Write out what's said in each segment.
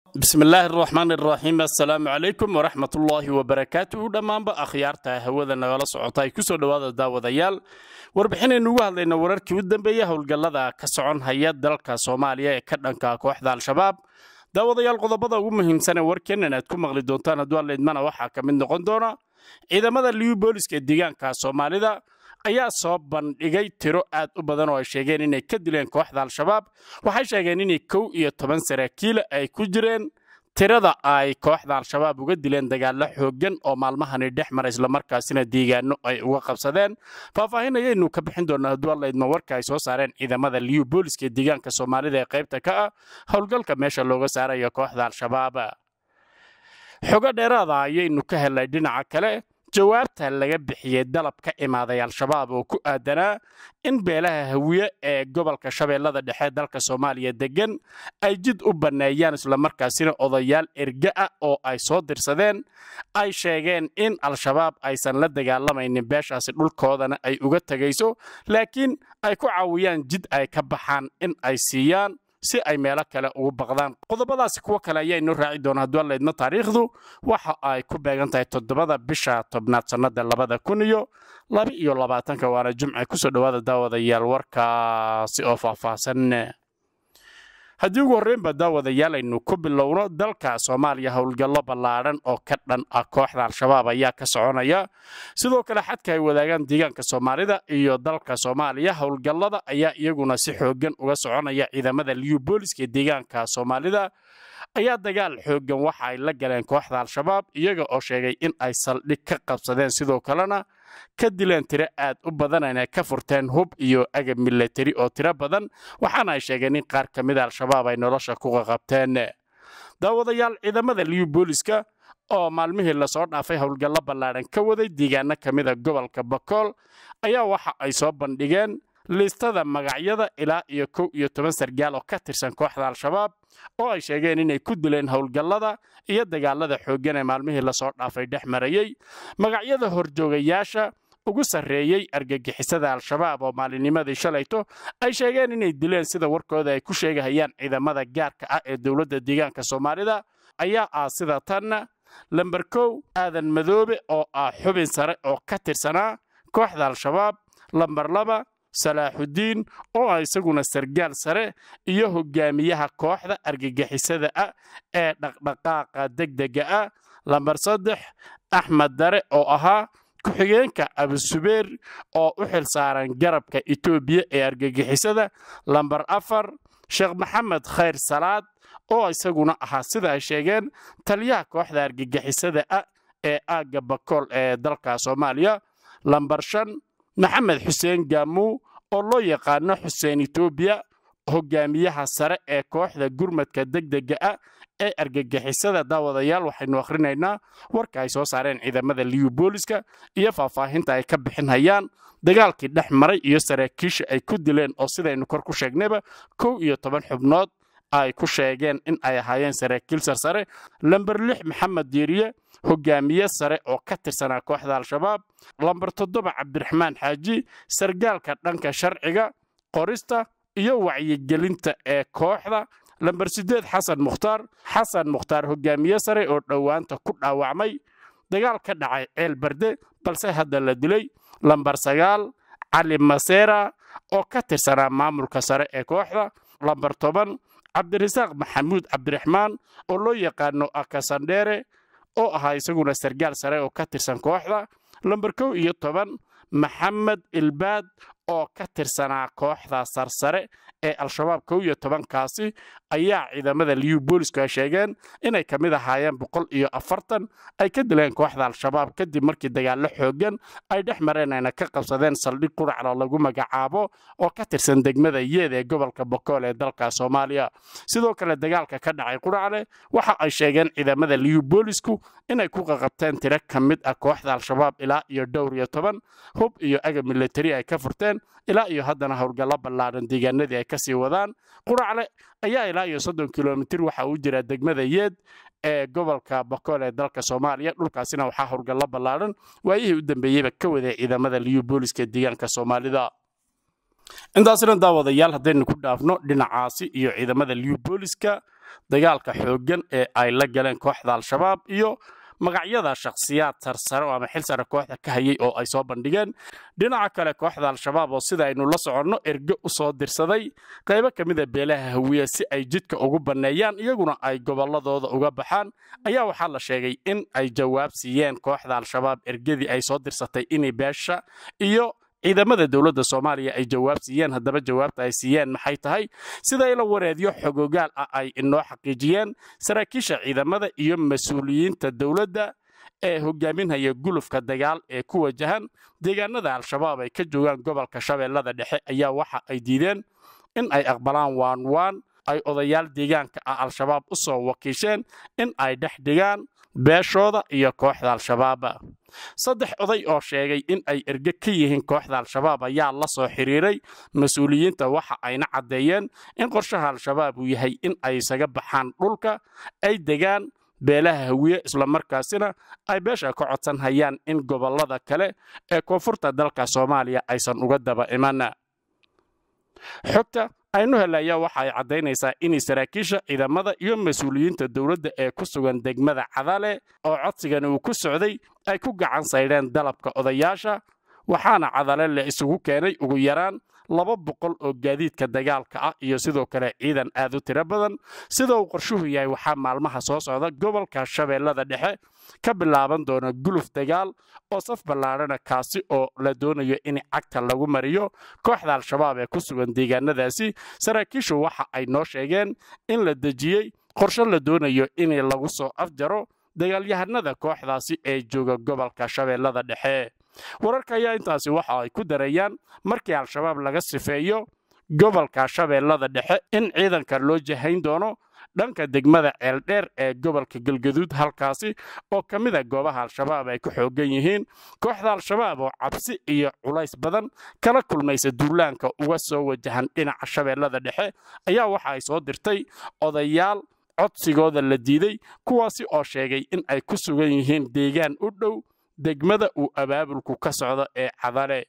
bismi illaahi araxmaan iraxiim assalaamu calaykum waraxmat ullaahi wabarakaatuhu dhammaanba akhyaarta hawada nagala socota ay kusoo dhowaada daawadayaal warbixinaynu ugu hadlayna wararkii u dambeeya howlgallada ka socon haya dalka soomaaliya ee ka dhanka kooxda al-shabaab daawadayaal qodobada ugu muhiimsanee warkeennan aad ku maqli doontaan hadduu allaydmana waxaa ka mid noqon doona ciidamada liyu booliska ee deegaanka soomaalida ayaa soo bandhigay tiro aad u badan oo ay sheegeen inay ka dileen kooxda al-shabaab waxay sheegeen inay kow iyo toban saraakiila ay ku jireen tirada ay kooxda al-shabaab uga dileen dagaallo xooggan oo maalmahani dhex mara islamarkaasina deegaano ay uga qabsadeen faahfaahin ayaynu ka bixin doonaa hadduu allaydma warka ay soo saareen ciidamada liyu booliska ee deegaanka soomaalida ee qaybta ka ah howlgalka meesha looga saarayo kooxda al-shabaab xogo dheeraada ayaynu ka helnay dhinaca kale jawaabta laga bixiyey dalab ka imaaday al-shabaab oo ku aadanaa in beelaha hawiye ee gobolka shabeellada dhexe dalka soomaaliya deggan ay jid u banneeyaan islamarkaasina odayaal erga ah oo ay soo dirsadeen ay sheegeen in al-shabaab aysan la dagaalamaynin beeshaasi dhulkoodana ay uga tegayso laakiin ay ku caawiyaan jid ay ka baxaan in ay siiyaan si ay meelo kale ugu baqdaan qodobadaasi kuwo kale ayaynoo raaci doona hadduu allaydma taariikhdu waxa ay ku beegan tahay toddobada bisha tobnaad sannada labada kun iyo laba iyo labaatanka waana jumce kusoo dhowaada daawadayaal warkaasi oo faahfaahsan haddii ugu horreynba daawadayaal aynu ku bilowno dalka soomaaliya howlgallo ballaadhan oo ka dhan ah kooxda al-shabaab ayaa ka soconaya sidoo kale xadka ay wadaagaan deegaanka soomaalida iyo dalka soomaaliya howlgallada ayaa iyaguna si xooggan uga soconaya ciidamada liyu booliska ee deegaanka soomaalida ayaa dagaal xooggan waxa ay la galeen kooxda al-shabaab iyaga oo sheegay in ay saldhig ka qabsadeen sidoo kalena ka dileen tiro aad u badan inay ka furteen hub iyo agab milatari oo tiro badan waxaana ay sheegeen in qaar ka mida al-shabaab ay nolosha ku qaqabteen daawadayaal ciidamada liyu booliska oo maalmihii lasoo dhaafay howlgallo ballaadhan ka waday deegaano ka mida gobolka bakool ayaa waxa ay soo bandhigeen liistada magacyada ilaa iyo kow iyo toban sargaal oo ka tirsan kooxda al-shabaab oo ay sheegeen inay ku dileen howlgallada iyo dagaalada xooggan ee maalmihii lasoo dhaafay dhex marayey magacyada horjoogayaasha ugu sarreeyey argagixisada al-shabaab oo maalinnimadii shalayto ay sheegeen inay dileen sida warkooda ay ku sheegahayaan ciidamada gaarka ah ee dowladda deegaanka soomaalida ayaa ah sida tanna lamber kow aadan madoobe oo ah xubin sare oo ka tirsanaa kooxda al-shabaab lamber laba salaaxudiin oo ah isaguna sargaal sare iyo hogaamiyaha kooxda argagixisada ah ee dhaqdhaqaaqa degdega ah lamber saddex axmed dare oo ahaa ku-xigeenka abusubeer oo u xil saaran garabka etoobiya ee argagixisada lamber afar sheekh maxamed khayr salaad oo isaguna ahaa sida ay sheegeen taliyaha kooxda argagixisada ah ee aagga bakool ee dalka soomaaliya lamber shan maxamed xuseen gaamuu oo loo yaqaano xuseen etoobiya hogaamiyaha sare ee kooxda gurmadka degdega ah ee argagixisada daawadayaal waxaynu akhrinaynaa warka ay soo saareen ciidamada liyu booliska iyo faahfaahinta ay ka bixinhayaan dagaalkii dhex maray iyo saraakiisha ay ku dileen oo sidaynu kor ku sheegnayba kow iyo toban xubnood ay ku sheegeen in ay ahaayeen saraakiil sarsare lamber lix maxamed diiriye hogaamiye sare oo ka tirsanaa kooxda al-shabaab lamber toddoba cabdiraxmaan xaaji sargaalka dhanka sharciga qorista iyo wacyigelinta ee kooxda lamber siddeed xasan mukhtaar xasan mukhtaar hogaamiye sare oo dhowaanta ku dhaawacmay dagaal ka dhacay ceel barde balse hadda la dilay lamber sagaal cali maseera oo ka tirsanaa maamulka sare ee kooxda lamber toban cabdirasaaq maxamuud cabdiraxmaan oo loo yaqaano akasandheere oo ahaa isaguna sargaal sare oo ka tirsan kooxda lamber kow iyo toban maxamed ilbaad oo ka tirsanaa kooxda sarsare ee al-shabaab kow iyo tobankaasi ayaa ciidamada liyu boolisku ay sheegeen inay ka mid ahaayeen boqol iyo afartan ay ka dileen kooxda al-shabaab kadib markii dagaallo xooggan ay dhex mareen ayna ka qabsadeen saldhig quraclo lagu magacaabo oo ka tirsan degmada yeed ee gobolka bokool ee dalka soomaaliya sidoo kale dagaalka ka dhacay quracle waxa ay sheegeen ciidamada liyu boolisku inay ku qaqabteen tiro ka mid ah kooxda al-shabaab ilaa iyo dhowr iyo toban hub iyo agab milatari ay ka furteen ilaa iyo haddana howlgallo ballaadhan deegaanadii ay kasii wadaan quracle ayaa ilaa iyo soddon kilomitir waxa uu jiraa degmada yeed ee gobolka bakool ee dalka soomaaliya dhulkaasina waxaa howlgallo ballaadhan waayihii u dambeeyeyba ka waday ciidamada liyu booliska deegaanka soomaalida intaasina daawadayaal haddaynu ku dhaafno dhinacaasi iyo ciidamada liyu booliska dagaalka xooggan ee ay la galeen kooxda al-shabaab iyo magacyada shakhsiyaad sarsare oo ama xil sare kooxda ka hayay oo ay soo bandhigeen dhinaca kale kooxda al-shabaab oo sida aynu la soconno erge u soo dirsaday qaybo ka mida beelaha hawiye si ay jidka ugu banneeyaan iyaguna ay gobolladooda uga baxaan ayaa waxaa la sheegay in ay jawaab siiyeen kooxda al-shabaab ergadii ay soo dirsatay inay beesha iyo ciidamada dowladda soomaaliya ay jawaab siiyeen haddaba jawaabta ay siiyeen maxay tahay sida ila wareedyo xogogaal ah ay inoo xaqiijiyeen saraakiisha ciidamada iyo mas-uuliyiinta dowladda ee hogaaminhaya gulufka dagaal ee ku wajahan deegaanada al-shabaab ay ka joogaan gobolka shabeellada dhexe ayaa waxa ay diideen in ay aqbalaan waanwaan ay odayaal deegaanka ah al-shabaab u soo wakiisheen in ay dhex dhigaan beeshooda iyo kooxda al-shabaaba saddex oday oo sheegay in ay erge ka yihiin kooxda al-shabaab ayaa la soo xiriiray mas-uuliyiinta waxa ayna caddeeyeen in qorshaha al-shabaab uu yahay in ay isaga baxaan dhulka ay degaan beelaha hawiye islamarkaasina ay beesha ka codsan hayaan in gobollada kale ee koonfurta dalka soomaaliya aysan uga daba iman xogta aynu helaya waxa ay caddaynaysaa inay saraakiisha ciidamada iyo mas-uuliyiinta dowladda ee ku sugan degmada cadale oo codsigani uu ku socday ay ku gacan saydheen dalabka odayaasha waxaana cadale la isugu keenay ugu yaraan laba boqol oo gaadiidka dagaalka ah iyo sidoo kale ciidan aad u tiro badan sida uu qorshuhu yahay waxaa maalmaha soo socda gobolka shabeellada dhexe ka bilaaban doona guluf dagaal oo saf ballaadhana kaasi oo la doonayo in cagta lagu mariyo kooxda al-shabaab ee ku sugan deegaanadaasi saraakiishu waxa ay noo sheegeen in la dejiyey qorshe la doonayo in lagu soo afjaro dagaalyahanada kooxdaasi ee jooga gobolka shabeellada dhexe wararka ayaa intaasi waxa ay ku darayaan markii al-shabaab laga sifeeyo gobolka shabeellada dhexe in ciidanka loo jahayn doono dhanka degmada ceeldheer ee gobolka galgaduud halkaasi oo ka mida goobaha al-shabaab ay ku xoogan yihiin kooxda al-shabaab oo cabsi iyo culays badan kala kulmaysa duulaanka uga soo wajahan dhinaca shabeellada dhexe ayaa waxa ay soo dirtay odayaal codsigooda la diiday kuwaasi oo sheegay in ay ku sugan yihiin deegaan u dhow degmada uu abaabulku ka socdo ee cadale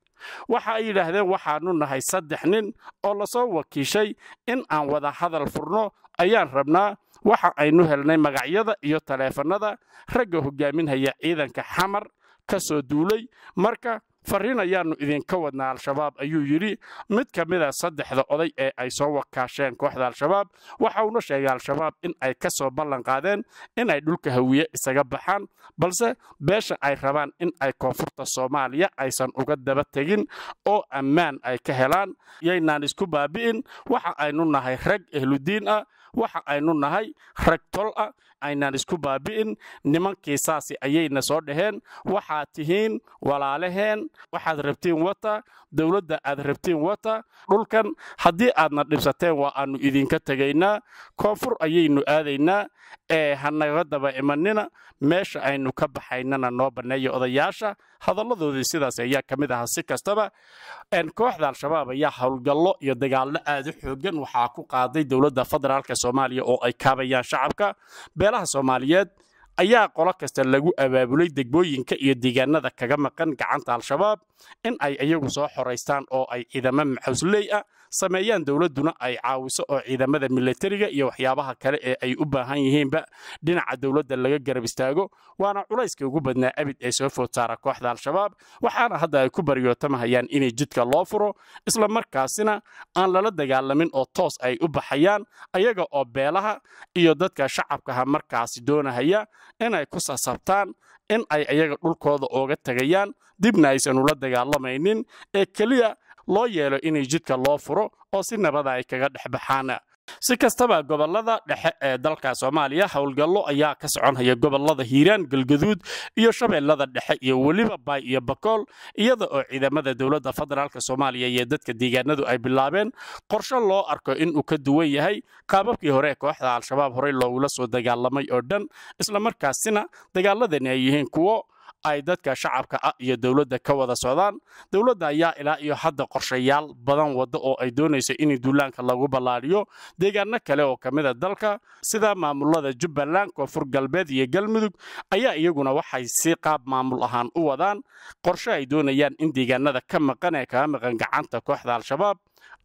waxa ay yidhaahdeen waxaannu nahay saddex nin oo lasoo wakiishay in aan wada hadal furno ayaan rabnaa waxa aynu helnay magacyada iyo taleefannada ragga hogaaminhaya ciidanka xamar ka soo duulay marka farriin ayaannu idinka wadnaa al-shabaab ayuu yidhi mid ka mida saddexda oday ee ay soo wakaasheen kooxda al-shabaab waxa uuna sheegay al-shabaab in ay ka soo ballan qaadeen in ay dhulka hawiye isaga baxaan balse beesha ay rabaan in ay koonfurta soomaaliya aysan uga daba tegin oo ammaan ay ka helaan yaynaan isku baabi'in waxa aynu nahay rag ehludiin ah waxa aynu nahay rag tol ah aynaan isku baabi'in nimankii saasi ayayna soo dhaheen waxaad tihiin walaalaheen waxaad rabtiin wata dowladda aad rabtiin wata dhulkan haddii aadna dhibsateen waa aannu idinka tegaynaa koonfur ayaynu aadaynaa ee hanaga daba imanina meesha aynu ka baxaynana noo banneeya odayaasha hadalladoodii sidaas ayaa ka mid ahaa si kastaba kooxda al-shabaab ayaa howlgallo iyo dagaallo aad u xoogan waxaa ku qaaday dowladda federaalk soomaaliya oo ay kaabayaan shacabka beelaha soomaaliyeed ayaa qolo kasta lagu abaabulay degmooyinka iyo deegaanada kaga maqan gacanta al-shabaab in ay iyagu soo xoraystaan oo ay ciidamo maxawsley ah sameeyaan dowladduna ay caawiso oo ciidamada milatariga iyo waxyaabaha kale ee ay u baahan yihiinba dhinaca dowladda laga garab istaago waana culayska ugu badnaa abid ee soo food saara kooxda al-shabaab waxaana hadda ay ku baryootamahayaan inay jidka loo furo isla markaasina aan lala dagaalamin oo toos ay u baxayaan ayaga oo beelaha iyo dadka shacabkaha markaasi doonahaya inay ku sasabtaan in ay ayaga dhulkooda ooga tegayaan dibna aysan ula dagaalamaynin ee keliya loo yeelo inay jidka loo furo oo si nabada ay kaga dhex baxaan si kastaba gobolada dhexe ee dalka soomaaliya howlgallo ayaa ka soconhaya gobolada hiiraan galgaduud iyo shabeellada dhexe iyo weliba baay iyo bakool iyada oo ciidamada dowladda federaalk soomaaliya iyo dadka deegaanadu ay bilaabeen qorshe loo arko inuu ka duwan yahay qaababkii hore ee kooxda al-shabaab horey loogula soo dagaalamay oo dhan islamarkaasina dagaaladani ay yihiin kuwo ay dadka shacabka ah iyo dowladda ka wada socdaan dowladda ayaa ilaa iyo hadda qorshayaal badan wadda oo ay doonayso in duulaanka lagu ballaadhiyo deegaano kale oo ka mida dalka sida maamulada jubbaland koonfur galbeed iyo galmudug ayaa iyaguna waxay si qaab maamul ahaan u wadaan qorshe ay doonayaan in deegaanada ka maqan ee kaga maqan gacanta kooxda al-shabaab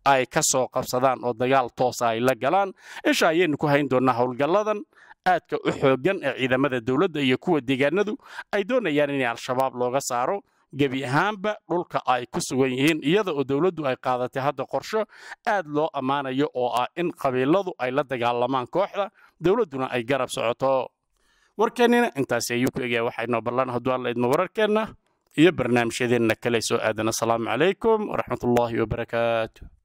ay ka soo qabsadaan oo dagaal toosa ay la galaan isha ayaynu ku hayn doonnaa howlgalladan aadka u xooggan ee ciidamada dowladda iyo kuwa deegaanadu ay doonayaan in al-shabaab looga saaro gebi ahaanba dhulka ay ku sugan yihiin iyada oo dowladdu ay qaadatay hadda qorsho aad loo ammaanayo oo ah in qabiiladu ay la dagaalamaan kooxda dowladduna ay garab socoto warkeennina intaasi ayuu ku egaya waxaynoo ballan hadduu alla idmo wararkeenna iyo barnaamijyadeenna kale soo aadan asalaamu calaykum waraxmatullaahi wabarakaatu